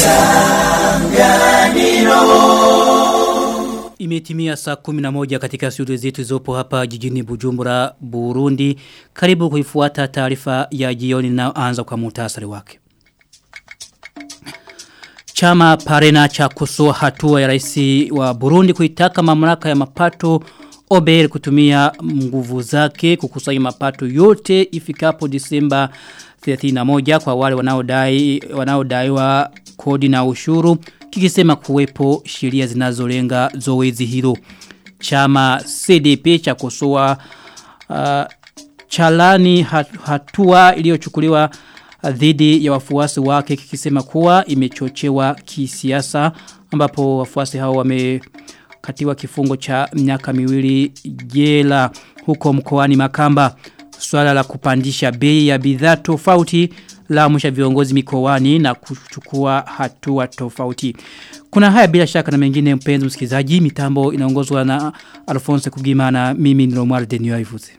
Imetimia saa 11 katika studio zetu zopo hapa jijini Bujumbura, Burundi. Karibu kuifuata taarifa ya jioni na anza kwa muhtasari wake. Chama Parena cha kusoa hatua ya rais wa Burundi kuitaka mamlaka ya mapato OBR kutumia nguvu zake kukusanya mapato yote ifikapo Disemba 31 kwa wale wanaodai wanaodaiwa kodi na ushuru kikisema kuwepo sheria zinazolenga zoezi hilo. Chama CDP cha kusoa uh, chalani hatua iliyochukuliwa dhidi ya wafuasi wake kikisema kuwa imechochewa kisiasa ambapo wafuasi hao wamekatiwa kifungo cha miaka miwili jela huko mkoani Makamba swala la kupandisha bei ya bidhaa tofauti la mwisha viongozi mikoani na kuchukua hatua tofauti. Kuna haya bila shaka na mengine mpenzi msikizaji mitambo inaongozwa na Alphonse Kugima na mimi ni Romar Denio Ivuze.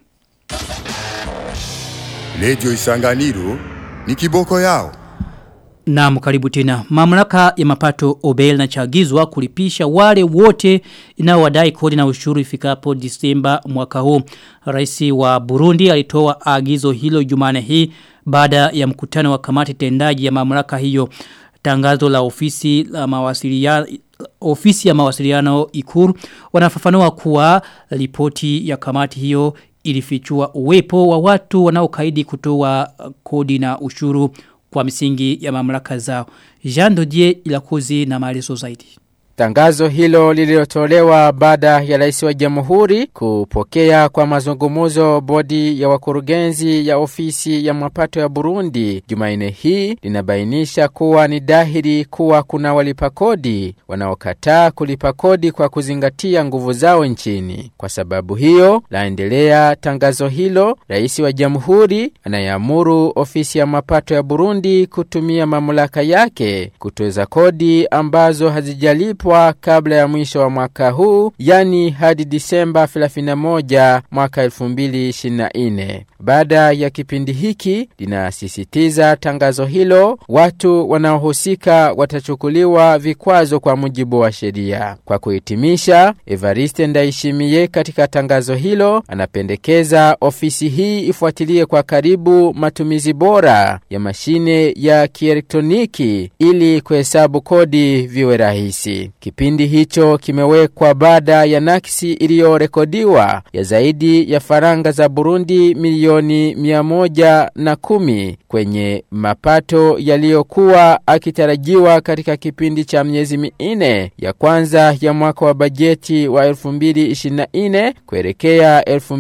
Radio Isanganiro ni kiboko yao. Naam karibu tena. Mamlaka ya mapato Obel na chagizwa kulipisha wale wote inaowadai kodi na ushuru ifikapo Disemba mwaka huu. Raisi wa Burundi alitoa agizo hilo Jumane hii baada ya mkutano wa kamati tendaji ya mamlaka hiyo. Tangazo la ofisi la mawasiliano ofisi ya mawasiliano ikuru wanafafanua kuwa ripoti ya kamati hiyo ilifichua uwepo wa watu wanaokaidi kutoa kodi na ushuru kwa misingi ya mamlaka zao. Jean Dodier ilakuzi na maelezo zaidi. Tangazo hilo lililotolewa baada ya rais wa jamhuri kupokea kwa mazungumuzo bodi ya wakurugenzi ya ofisi ya mapato ya Burundi. Jumaine hii linabainisha kuwa ni dhahiri kuwa kuna walipa kodi wanaokataa kulipa kodi kwa kuzingatia nguvu zao nchini. Kwa sababu hiyo, laendelea tangazo hilo, rais wa jamhuri anayeamuru ofisi ya mapato ya Burundi kutumia mamlaka yake kutoza kodi ambazo hazijalipwa kulipwa kabla ya mwisho wa mwaka huu, yani hadi Disemba 31 mwaka 2024. Baada ya kipindi hiki, linasisitiza tangazo hilo, watu wanaohusika watachukuliwa vikwazo kwa mujibu wa sheria. Kwa kuhitimisha, Evariste Ndaishimie katika tangazo hilo anapendekeza ofisi hii ifuatilie kwa karibu matumizi bora ya mashine ya kielektroniki ili kuhesabu kodi viwe rahisi. Kipindi hicho kimewekwa baada ya nakisi iliyorekodiwa ya zaidi ya faranga za Burundi milioni mia moja na kumi kwenye mapato yaliyokuwa akitarajiwa katika kipindi cha miezi minne ya kwanza ya mwaka wa bajeti wa 2024 kuelekea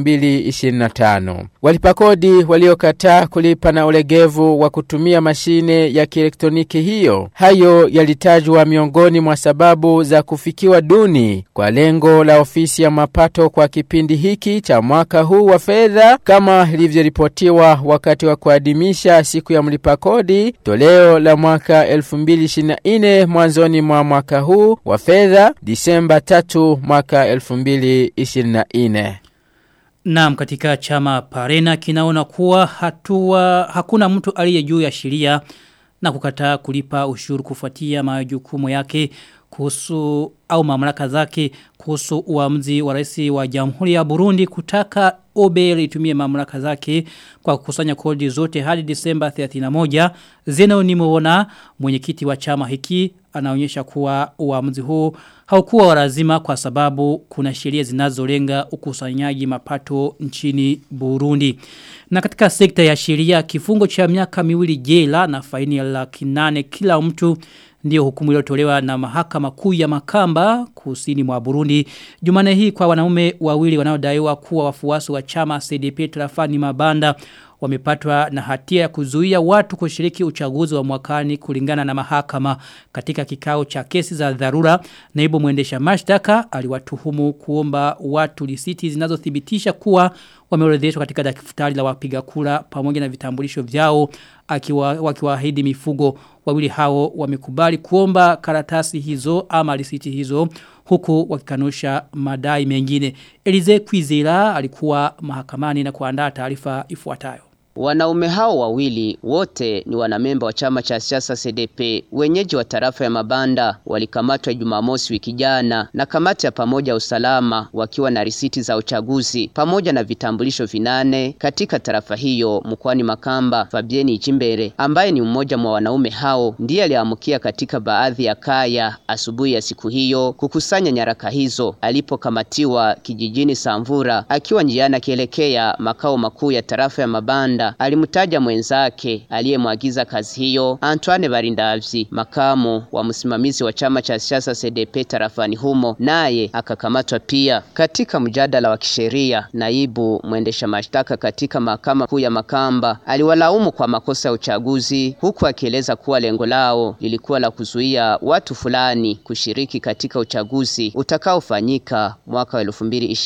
2025. Walipa kodi waliokataa kulipa na ulegevu wa kutumia mashine ya kielektroniki hiyo, hayo yalitajwa miongoni mwa sababu za kufikiwa duni kwa lengo la ofisi ya mapato kwa kipindi hiki cha mwaka huu wa fedha kama ilivyoripotiwa wakati wa kuadhimisha siku ya mlipa kodi toleo la mwaka 2024 mwanzoni mwa mwaka huu wa fedha Disemba 3 mwaka 2024. Naam katika chama Parena kinaona kuwa hatua hakuna mtu aliye juu ya sheria na kukataa kulipa ushuru kufuatia majukumu yake kuhusu au mamlaka zake kuhusu uamuzi wa rais wa Jamhuri ya Burundi kutaka OBL itumie mamlaka zake kwa kukusanya kodi zote hadi Disemba 31 Zeno nimeona mwenyekiti wa chama hiki anaonyesha kuwa uamuzi huu haukuwa warazima kwa sababu kuna sheria zinazolenga ukusanyaji mapato nchini Burundi. Na katika sekta ya sheria kifungo cha miaka miwili jela na faini ya laki nane kila mtu ndio hukumu iliyotolewa na mahakama kuu ya Makamba kusini mwa Burundi. Jumane hii kwa wanaume wawili wanaodaiwa kuwa wafuasi wa chama CDP Trafani Mabanda wamepatwa na hatia ya kuzuia watu kushiriki uchaguzi wa mwakani kulingana na mahakama katika kikao cha kesi za dharura naibu mwendesha mashtaka aliwatuhumu kuomba watu risiti zinazothibitisha kuwa wameorodheshwa katika daftari la wapiga kura pamoja na vitambulisho vyao akiwa wakiwaahidi mifugo wawili hao wamekubali kuomba karatasi hizo ama risiti hizo huku wakikanusha madai mengine Elize Kwizera alikuwa mahakamani na kuandaa taarifa ifuatayo Wanaume hao wawili wote ni wanamemba wa chama cha siasa CDP. Wenyeji wa tarafa ya Mabanda walikamatwa Jumamosi wiki jana na kamati ya pamoja ya usalama wakiwa na risiti za uchaguzi pamoja na vitambulisho vinane katika tarafa hiyo mkoani Makamba. Fabieni Ichimbere ambaye ni mmoja mwa wanaume hao ndiye aliamkia katika baadhi ya kaya asubuhi ya siku hiyo kukusanya nyaraka hizo alipokamatiwa kijijini Samvura akiwa njiani akielekea makao makuu ya tarafa ya Mabanda alimtaja mwenzake aliyemwagiza kazi hiyo Antoine Barindavyi, makamu wa msimamizi wa chama cha siasa CDP tarafani humo, naye akakamatwa pia. Katika mjadala wa kisheria, naibu mwendesha mashtaka katika mahakama kuu ya Makamba aliwalaumu kwa makosa ya uchaguzi, huku akieleza kuwa lengo lao lilikuwa la kuzuia watu fulani kushiriki katika uchaguzi utakaofanyika mwaka wa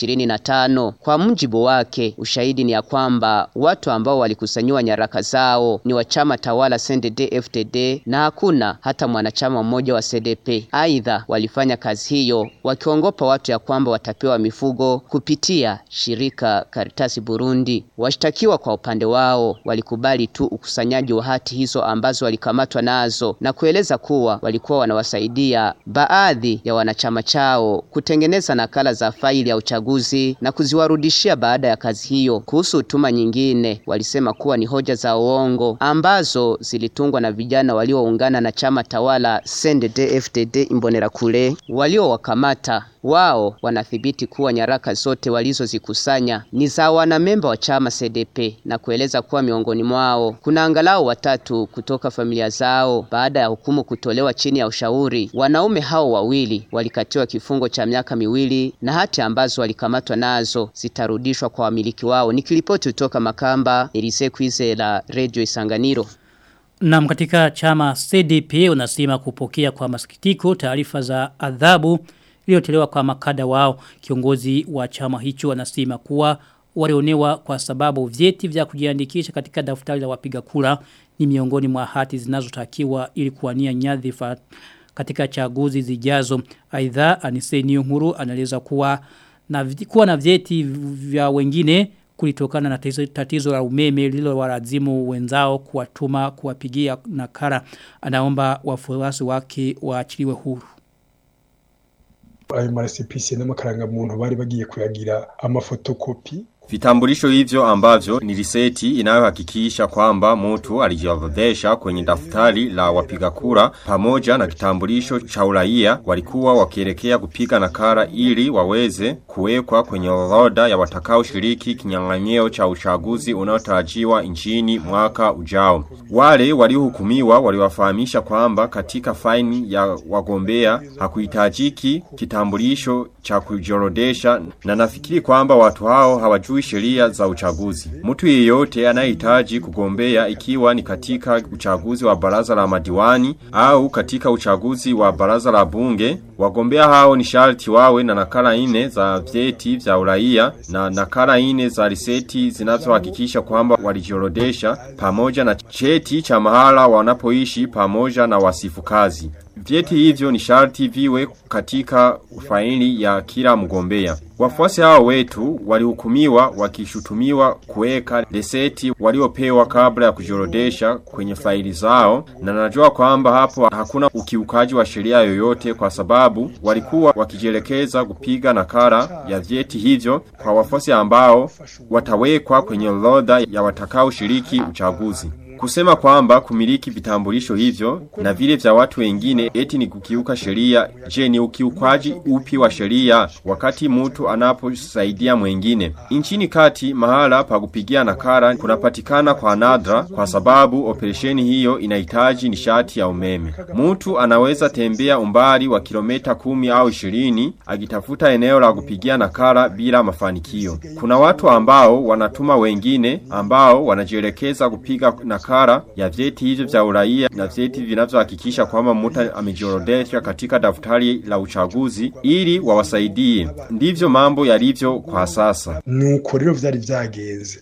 2025. Kwa mujibu wake, ushahidi ni ya kwamba watu ambao walikusanyiwa nyaraka zao ni wa chama tawala CNDD FDD na hakuna hata mwanachama mmoja wa CDP. Aidha, walifanya kazi hiyo wakiongopa watu ya kwamba watapewa mifugo kupitia shirika Karitasi Burundi. Washtakiwa kwa upande wao walikubali tu ukusanyaji wa hati hizo ambazo walikamatwa nazo na kueleza kuwa walikuwa wanawasaidia baadhi ya wanachama chao kutengeneza nakala za faili ya uchaguzi na kuziwarudishia baada ya kazi hiyo. Kuhusu utuma nyingine, walisema kuwa ni hoja za uongo ambazo zilitungwa na vijana walioungana na chama tawala CNDD-FDD Imbonerakure waliowakamata. Wao wanathibiti kuwa nyaraka zote walizozikusanya ni za wanamemba wa chama CDP na kueleza kuwa miongoni mwao kuna angalau watatu kutoka familia zao. Baada ya hukumu kutolewa chini ya ushauri, wanaume hao wawili walikatiwa kifungo cha miaka miwili na hati ambazo walikamatwa nazo zitarudishwa kwa wamiliki wao. Nikiripoti kutoka Makamba, Elise Kwizera, Radio Isanganiro. Na katika chama CDP unasema kupokea kwa masikitiko taarifa za adhabu iliyotolewa kwa makada wao. Kiongozi wa chama hicho anasema kuwa walionewa kwa sababu vyeti vya kujiandikisha katika daftari la wapiga kura ni miongoni mwa hati zinazotakiwa ili kuwania nyadhifa katika chaguzi zijazo. Aidha Aniseni Uhuru anaeleza kuwa na kuwa na vyeti vya wengine kulitokana na tatizo, tatizo la umeme lilo walazimu wenzao kuwatuma kuwapigia nakara anaomba wafuasi wake waachiliwe huru ayo marasipisi n'amakarangamuntu bari bagiye kuyagira amafotokopi Vitambulisho hivyo ambavyo ni riseti inayohakikisha kwamba mtu alijiorodhesha kwenye daftari la wapiga kura pamoja na kitambulisho cha uraia walikuwa wakielekea kupiga nakara ili waweze kuwekwa kwenye orodha ya watakao shiriki kinyang'anyiro cha uchaguzi unaotarajiwa nchini mwaka ujao. Wale waliohukumiwa waliwafahamisha kwamba katika faini ya wagombea hakuhitajiki kitambulisho cha kujiorodesha na nafikiri kwamba watu hao hawajui sheria za uchaguzi. Mtu yeyote anayehitaji kugombea ikiwa ni katika uchaguzi wa baraza la madiwani au katika uchaguzi wa baraza la bunge, wagombea hao ni sharti wawe na nakala ine za vyeti vya uraia na nakala ine za riseti zinazohakikisha kwamba walijiorodesha pamoja na cheti cha mahala wanapoishi pamoja na wasifu kazi. Vyeti hivyo ni sharti viwe katika faili ya kila mgombea. Wafuasi hao wetu walihukumiwa wakishutumiwa kuweka leseti waliopewa kabla ya kujiorodesha kwenye faili zao na najua kwamba hapo hakuna ukiukaji wa sheria yoyote kwa sababu walikuwa wakijielekeza kupiga nakara ya vyeti hivyo kwa wafuasi ambao watawekwa kwenye orodha ya watakao shiriki uchaguzi. Kusema kwamba kumiliki vitambulisho hivyo na vile vya watu wengine eti ni kukiuka sheria. Je, ni ukiukaji upi wa sheria wakati mtu anaposaidia mwengine? Nchini kati mahala pa kupigia nakara kunapatikana kwa nadra kwa sababu operesheni hiyo inahitaji nishati ya umeme. Mtu anaweza tembea umbali wa kilomita kumi au ishirini akitafuta eneo la kupigia nakara bila mafanikio. Kuna watu ambao wanatuma wengine ambao wanajielekeza kupiga nakara nakara ya vyeti hivyo vya uraia na vyeti vinavyohakikisha kwamba mtu amejiorodesha katika daftari la uchaguzi ili wawasaidie. Ndivyo mambo yalivyo kwa sasa. nuko rero vyari vyagenze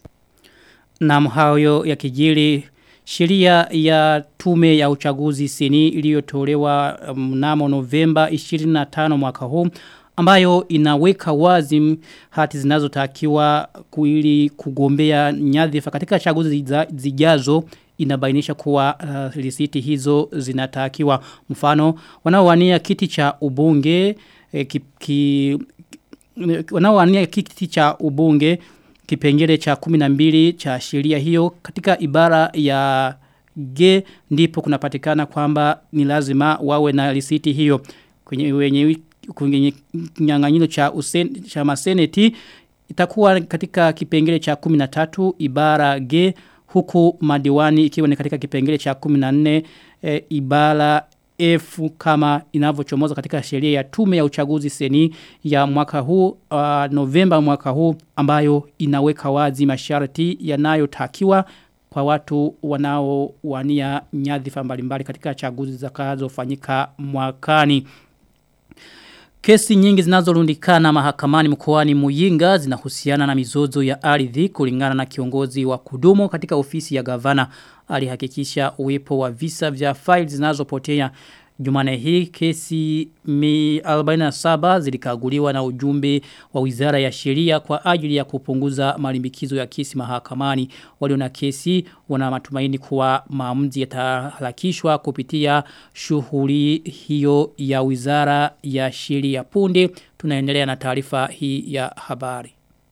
Na hayo ya kijili sheria ya tume ya uchaguzi seni iliyotolewa mnamo Novemba 25 mwaka huu ambayo inaweka wazi hati zinazotakiwa kuili kugombea nyadhifa katika chaguzi zijazo inabainisha kuwa uh, risiti hizo zinatakiwa mfano wanaowania kiti cha ubunge eh, ki, ki, wanaowania kiti cha ubunge kipengele cha 12 cha sheria hiyo katika ibara ya G ndipo kunapatikana kwamba ni lazima wawe na risiti hiyo kwenye wenye kwenye nyang'anyiro cha usen, cha maseneti itakuwa katika kipengele cha 13 ibara G huku madiwani ikiwa ni katika kipengele cha 14 e, ibara F kama inavyochomoza katika sheria ya tume ya uchaguzi seni ya mwaka huu uh, Novemba mwaka huu ambayo inaweka wazi masharti yanayotakiwa kwa watu wanaowania nyadhifa mbalimbali katika chaguzi zitakazofanyika mwakani. Kesi nyingi zinazorundikana mahakamani mkoani Muyinga zinahusiana na mizozo ya ardhi kulingana na kiongozi wa kudumu katika ofisi ya gavana alihakikisha uwepo wa visa vya files zinazopotea Jumane hii kesi mi 47 zilikaguliwa na ujumbe wa wizara ya sheria kwa ajili ya kupunguza malimbikizo ya kesi mahakamani. Walio na kesi wana matumaini kuwa maamuzi yataharakishwa kupitia shughuli hiyo ya wizara ya sheria punde. Tunaendelea na taarifa hii ya habari.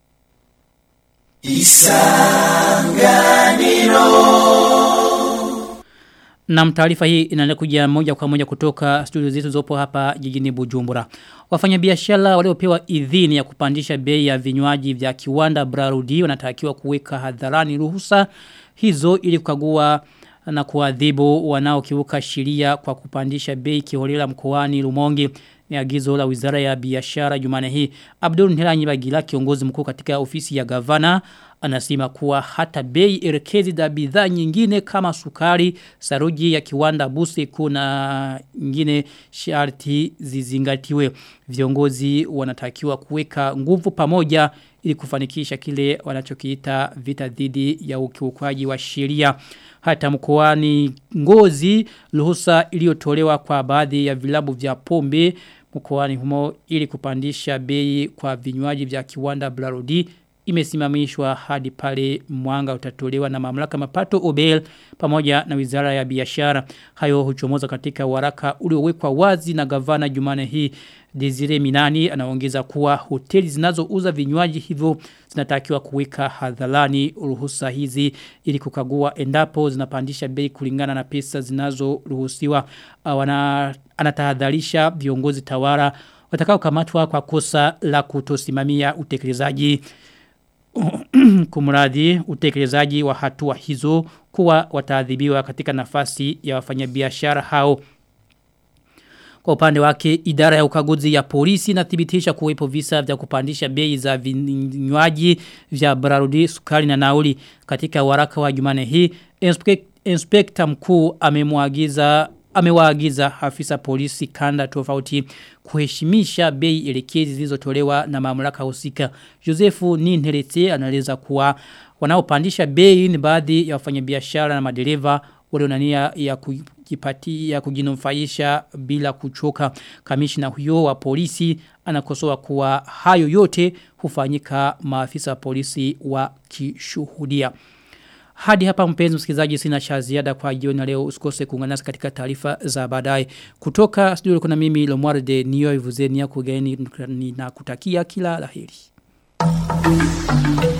Isanganiro na taarifa hii inaendelea kuja moja kwa moja kutoka studio zetu zopo hapa jijini Bujumbura. Wafanyabiashara waliopewa idhini ya kupandisha bei ya vinywaji vya kiwanda Brarudi wanatakiwa kuweka hadharani ruhusa hizo ili kukagua na kuadhibu wanaokiuka sheria kwa kupandisha bei kiholela mkoani Rumonge ni agizo la Wizara ya Biashara Jumane hii. Abdul Nhiranyi Bagila kiongozi mkuu katika ofisi ya gavana anasema kuwa hata bei elekezi za bidhaa nyingine kama sukari, saruji ya kiwanda buse kuna nyingine sharti zizingatiwe. Viongozi wanatakiwa kuweka nguvu pamoja ili kufanikisha kile wanachokiita vita dhidi ya ukiukwaji wa sheria. Hata mkoani ngozi ruhusa iliyotolewa kwa baadhi ya vilabu vya pombe mkoani humo ili kupandisha bei kwa vinywaji vya kiwanda Blarodi imesimamishwa hadi pale mwanga utatolewa na mamlaka mapato Obel pamoja na wizara ya biashara. Hayo huchomoza katika waraka uliowekwa wazi na gavana Jumane hii Desire Minani anaongeza kuwa hoteli zinazouza vinywaji hivyo zinatakiwa kuweka hadharani ruhusa hizi ili kukagua endapo zinapandisha bei kulingana na pesa zinazoruhusiwa. Wana anatahadharisha viongozi tawara watakao kamatwa kwa kosa la kutosimamia utekelezaji kumradhi utekelezaji wa hatua hizo kuwa wataadhibiwa katika nafasi ya wafanyabiashara hao. Kwa upande wake idara ya ukaguzi ya polisi inathibitisha kuwepo visa vya kupandisha bei za vinywaji vya Brarudi sukari na nauli katika waraka wa Jumane hii inspekta mkuu amemwagiza amewaagiza afisa polisi kanda tofauti kuheshimisha bei elekezi zilizotolewa na mamlaka husika. Josefu Ninherete anaeleza kuwa wanaopandisha bei ni baadhi ya wafanyabiashara na madereva walionania ya kujipatia kujinufaisha bila kuchoka. Kamishna huyo wa polisi anakosoa kuwa hayo yote hufanyika maafisa wa polisi wa kishuhudia. Hadi hapa mpenzi msikilizaji sina cha ziada kwa jioni leo usikose kuungana nasi katika taarifa za baadaye. Kutoka studio kuna mimi Lomwar de Nio Ivuzenia kugeni na kutakia kila laheri.